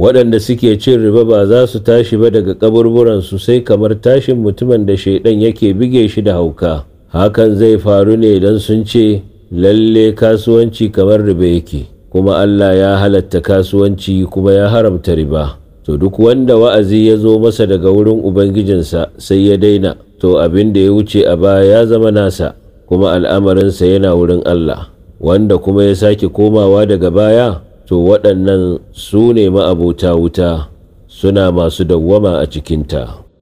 waɗanda suke cin riba ba za su tashi ba daga kaburburansu sai kamar tashin mutumin da shaidan yake bige shi da hauka hakan zai faru ne don sun ce lalle kasuwanci kamar riba yake kuma Allah ya halatta kasuwanci kuma ya haramta riba to duk wanda wa'azi ya zo masa daga wurin ubangijinsa sai ya daina to abin da ya wuce a baya ya zama nasa kuma al'amarinsa yana wurin Allah wanda kuma ya sake komawa daga baya to waɗannan su ne ma'abota wuta suna masu dawwama a cikinta.